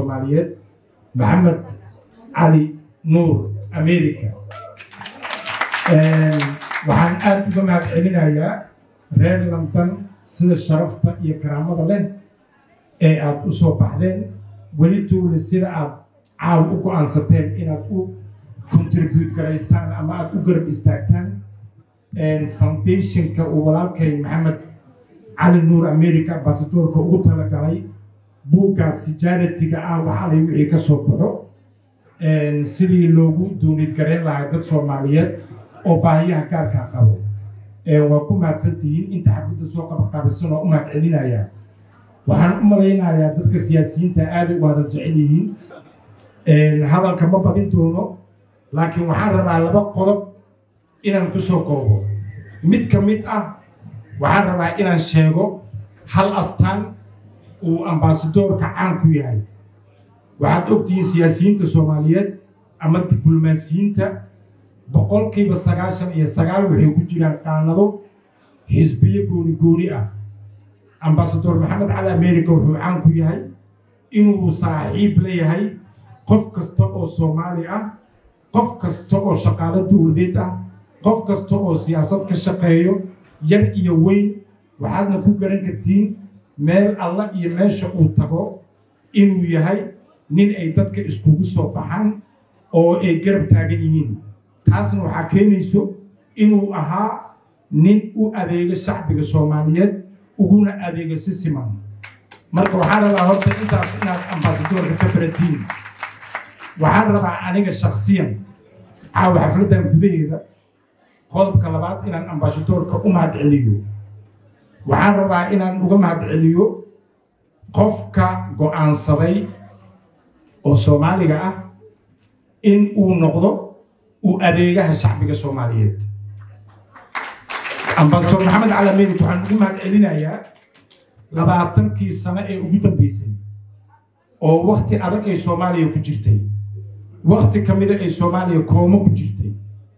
soomaaliyeed maxamed cali nuur america waxaan aada uga mahad celinayaa reer london sida sharafta iyo karaamada leh ee aada u soo baxdeen weli tuule sida aada caaw u go-aansateen inaad u contribute garaysaan ama aada u garab istaagtaan foundationka uu walaalkay maxamed cali nuur america ambasadorka ugu talagalay buuggaasi jaritiga ah waxaalay wixii ka soo baxo sidii loogu duunid garayn lahaa dad soomaaliyeed oo baahiyaha gaarkaa qabo waa ku mahadsantihiin inta xafladda soo qabaqaabisan oo u mahad celinayaa waxaan u malaynayaa dadka siyaasiyiinta aada u wada jecel yihiin hadalka ma badin doono laakiin waxaan rabaa laba qodob inaan ku soo koobo mid ka mid ah waxaan rabaa inaan sheego hal astaan uu ambasadoorka caan ku yahay waxaad ogtihiin siyaasiyiinta soomaaliyeed ama diblomaasiyiinta boqolkiiba sagaashan iyo sagaal waxay ku jiraan qaanado xisbiyo gooni gooni ah ambasador maxamed cali america wuxuu caan ku yahay inuu saaxiib leeyahay qof kasta oo soomaali ah qof kasta oo shaqaalo dowladeed ah qof kasta oo siyaasad ka shaqeeyo yar iyo weyn waxaadna ku garan kartiin meel alla iyo meesha uu tago inuu yahay nin ay dadka iskugu soo baxaan oo ay garab taagan yihiin taasna waxaa keenayso inuu ahaa nin u adeega shacbiga soomaaliyeed uguna adeega si siman marka waxaan rabaa horta intaas inaad ambasadoorka ka baratiin waxaan rabaa aniga shaksiyan caawa xafladdan gudaheeda qodobka labaad inaan ambasadoorka u mahad celiyo waxaan rabaa inaan uga mahad celiyo qofka go-aansaday oo soomaaliga ah in uu noqdo uu adeegaha shacbiga soomaaliyeed ambasador maxamed cali americ waxaan ugu mahad celinayaa labaatankii sano ee ugu dambeysay oo wakti adag ay soomaaliya ku jirtay wakti ka mida ay soomaaliya koomo ku jirtay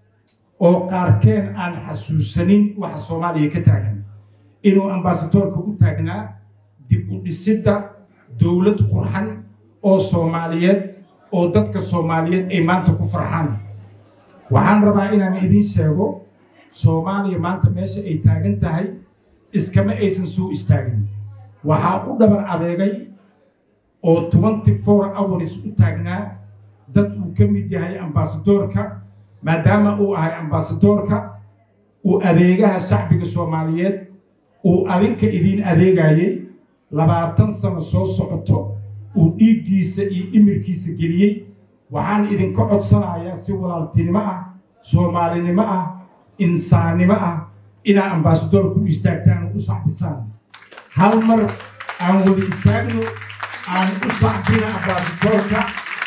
oo qaarkeen aan xasuusanin waxa soomaaliya ka taagan inuu ambasadoorka u taagnaa dib u dhisidda dowlad qurxan oo soomaaliyeed oo dadka soomaaliyeed ay maanta ku farxaan waxaan rabaa inaan idiin sheego soomaaliya maanta meesha ay taagan tahay iskama aysan soo istaagin waxaa u dhabar adeegay oo twenty four hours u taagnaa dad uu ka mid yahay ambasadoorka maadaama uu ahay ambasadoorka uu adeegaha shacbiga soomaaliyeed uu adinka idiin adeegayay labaatan sano soo socoto uu dhiiggiisa iyo imirkiisa geliyey waxaan idinka codsanayaa si walaaltinimo ah soomaalinimo ah insaannimo ah inaa ambasadoorka u istaagtaan oo u sacbisaan hal mar aan wada istaagno aan u sacbina ambasadoorka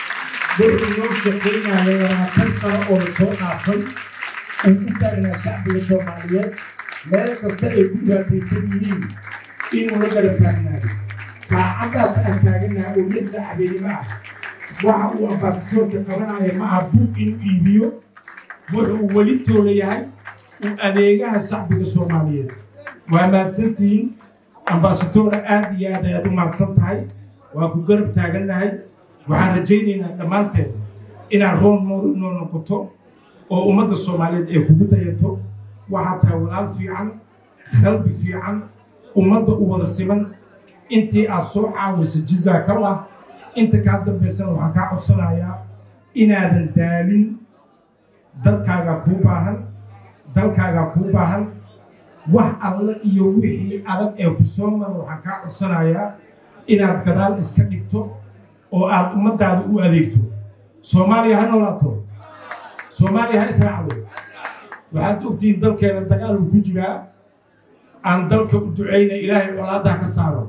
wuxuu noo shaqaynaya labaatan sano oo la soo dhaafay uu u taagnaa shacbiga soomaaliyeed meel kasta ay ku dhibaataysan yihiin inuu la garab taagnaayo saacaddaas aan taaganaha oo lixda habeenimo ah waxa uu ambasadoorka qabanaya ma aha buug inuu iibiyo wuxuu weli toola yahay uu adeegaha shacbiga soomaaliyeed waa mahadsantihiin ambasadoora aada iyo aad ayaad u mahadsan tahay waa ku garab taagannahay waxaan rajaynaynaa dhammaanteed inaad roon nool noo noqoto oo ummadda soomaaliyeed ay kugu dayato waxaa tahay walaal fiican qalbi fiican ummadda u wada siman intii aad soo caawisa jizaakallah inta kaa dambaysana waxaan kaa codsanayaa inaadan daalin dadkaagaa kuu baahan dalkaagaa kuu baahan wax alla iyo wixii adag ee ku soo mara waxaan kaa codsanayaa inaad gadaal iska dhigto oo aad ummaddaada u adeegto soomaaliya ha noolaato soomaaliya ha israacdo waxaad ogtihiin dalkeena dagaal uu ku jiraa aan dalka u ducayna ilaahay colaaddaa ka saaro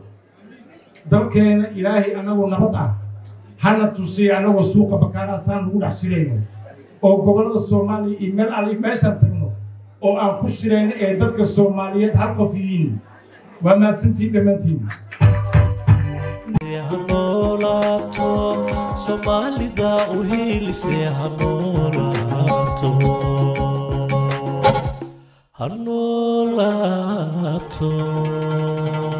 dalkeena ilaahay annagoo nabad ah hana tusiya annagoo suuqa bakaaraasaan lagu dhex shirayno oo gobollada soomaaliya iyo meel alle meeshaan tagno oo aan ku shirayno ee dadka soomaaliyeed hal qof yihiin waa mahadsantiin dhammaantiin hanolaato soomaalida u hiilise hanolaato hanolaato